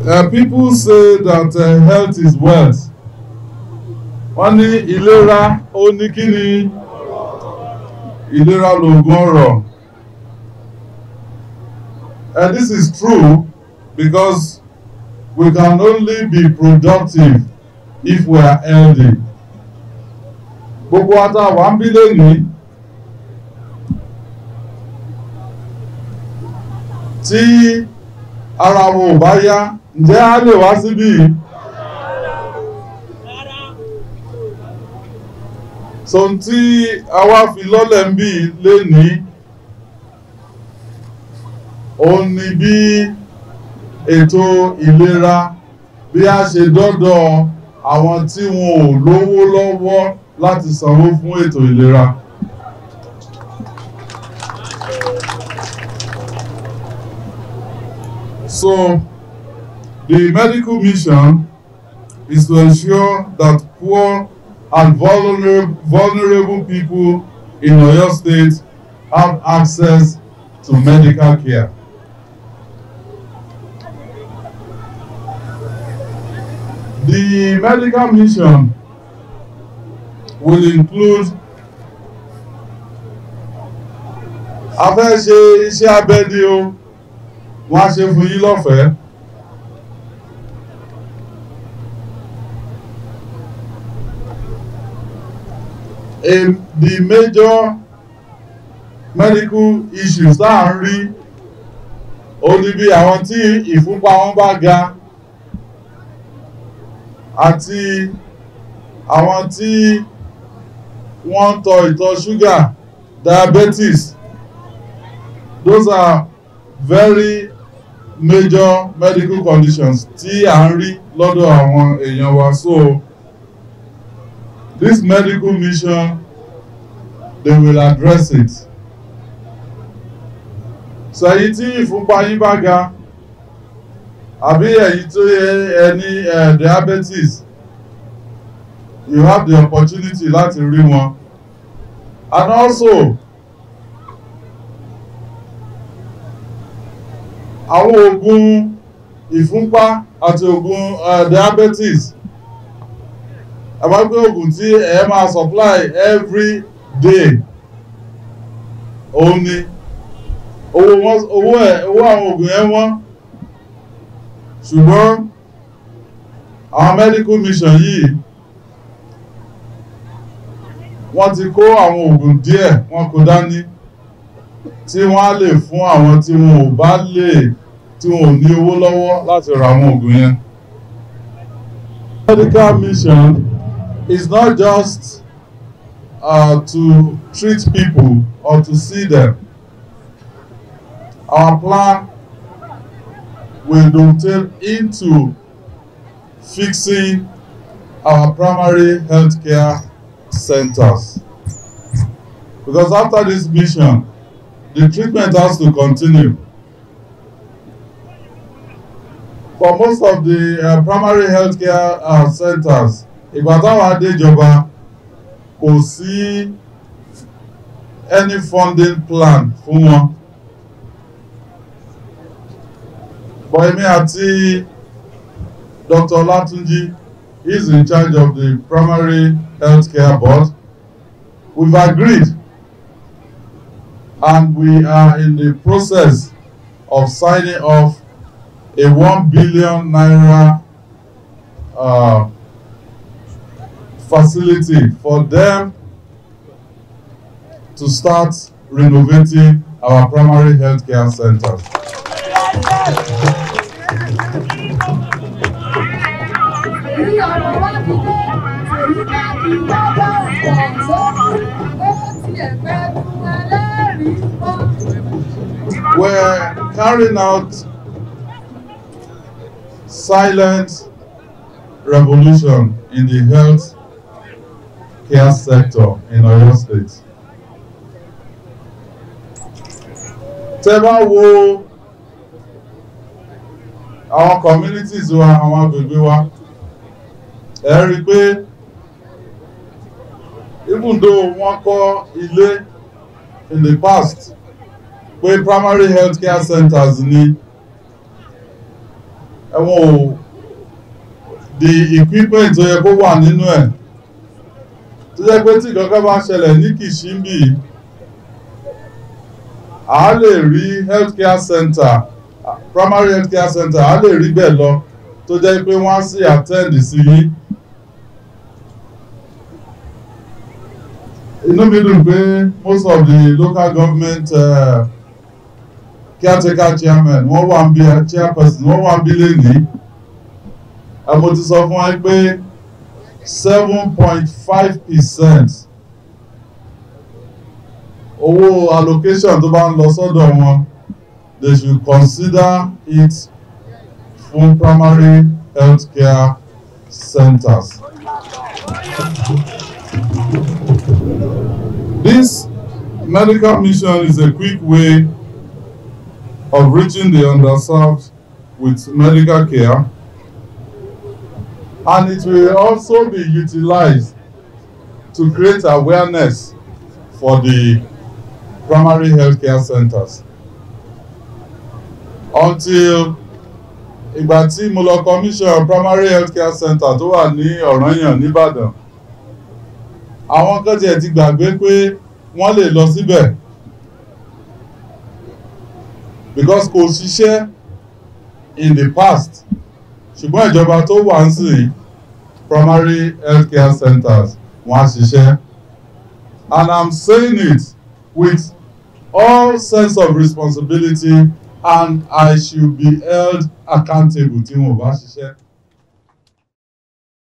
Uh, people say that uh, health is wealth. Wọ́n ní ìlera ó ní kí ni ìlera lògùn ọrọ̀. And this is true because we can only be productive if we are healthy. Gbogbo ata wà ń bí lónìí. Tí ara wọn ò bá yá, ǹjẹ́ a lè wá síbí yìí? so tí a wá fi lọ́lẹ̀ ń bí lénìí òun ni bí ètò ìlera bí a ṣe dọ́dọ̀ àwọn tí wọn ò lówó lọ́wọ́ láti sanwó fún ètò ìlera. So the medical mission is to ensure that poor and vulnerable, vulnerable people in Oyo State have access to medical care. The medical mission will include a fẹ́ ṣe iṣẹ́ abẹ ni o wọ́n á ṣe fún yín lọ́fẹ̀ẹ́. a the major medical issues tá à ń rí ó ní bí àwọn tí ìfúnpá wọn bá ga àti àwọn tí wọ́n ń tọ ìtọ̀ ṣúgà diabetes those are very major medical conditions tí à ń rí lọ́dọ̀ àwọn èèyàn wa so. This medical mission, they will address it. So èyí tí ìfúnpá yín bá ga, àbí èyí tó ẹ ní diabetes, you have the opportunity láti rí wọn. And also, àwọn oògùn ìfúnpá àti oògùn uh, diabetes àbágbé oògùn tí ẹ máa supply every day òun ni owó wọn owó ẹ owó àwọn oògùn yẹn wọ́n ṣùgbọ́n àwọn medical mission yìí wọ́n ti kó àwọn oògùn díẹ̀ wọ́n kó dání tí wọ́n á lè fún àwọn tí wọn ò bá lè tí wọn ò ní owó lọ́wọ́ láti ra àwọn oògùn yẹn. medical mission is not just uh, to treat people or to see them. Our plan will dovetail into fixing our primary healthcare centers. Because after this mission, the treatment has to continue. For most of the uh, primary healthcare uh, centers, ìgbà táwọn adéjọba kò sí any funding plan fún wọn but èmi àti Dr. Olatunji is in charge of the primary health care board we've agreed and we are in the process of signing off a one billion naira uh, facility for them to start renovating our primary health care centers. We're carrying out silent revolution in the health care sector in Oyo State. Tẹ́ bá wo àwọn communities wa àwọn agbègbè wa ẹ rí i pé even though wọ́n kọ́ ilé in the past pé primary health care centers ni ẹ̀wọ̀n ò the equipment tó yẹ kó wà nínú ẹ̀ tó jẹ́ pé tí kankan bá ṣẹlẹ̀ ní Kìṣímbì a lè rí healthcare center primary healthcare center a lè rí bẹ́ẹ̀ lọ tó jẹ́ pé wọ́n á sì attend sí yín. inú mi dùn pé most of the local government uh, caretaker chairman wọ́n wà ń bí chairperson wọ́n wà ń bí lẹ́nìí mo ti sọ fún wa pé seven point five percent owó allocation tó bá ń lọ sọ́dọ̀ wọn they should consider it fún primary health care centers. This medical mission is a quick way of reaching the underserved with medical care and it will also be utilized to create awareness for the primary healthcare centers. Until ìgbà tí mo lọ commission primary healthcare center tó wà ní Ọ̀rànyàn nìbàdàn àwọn kan tiẹ̀ ti gbàgbé pé wọ́n lè lọ síbẹ̀ because kò ṣiṣẹ́ in the past ṣùgbọ́n ìjọba tó wà ń sìn primary healthcare centers wọ́n á ṣiṣẹ́ and I'm saying it with all sense of responsibility and I should be held accountable tí wọn ò bá ṣiṣẹ́.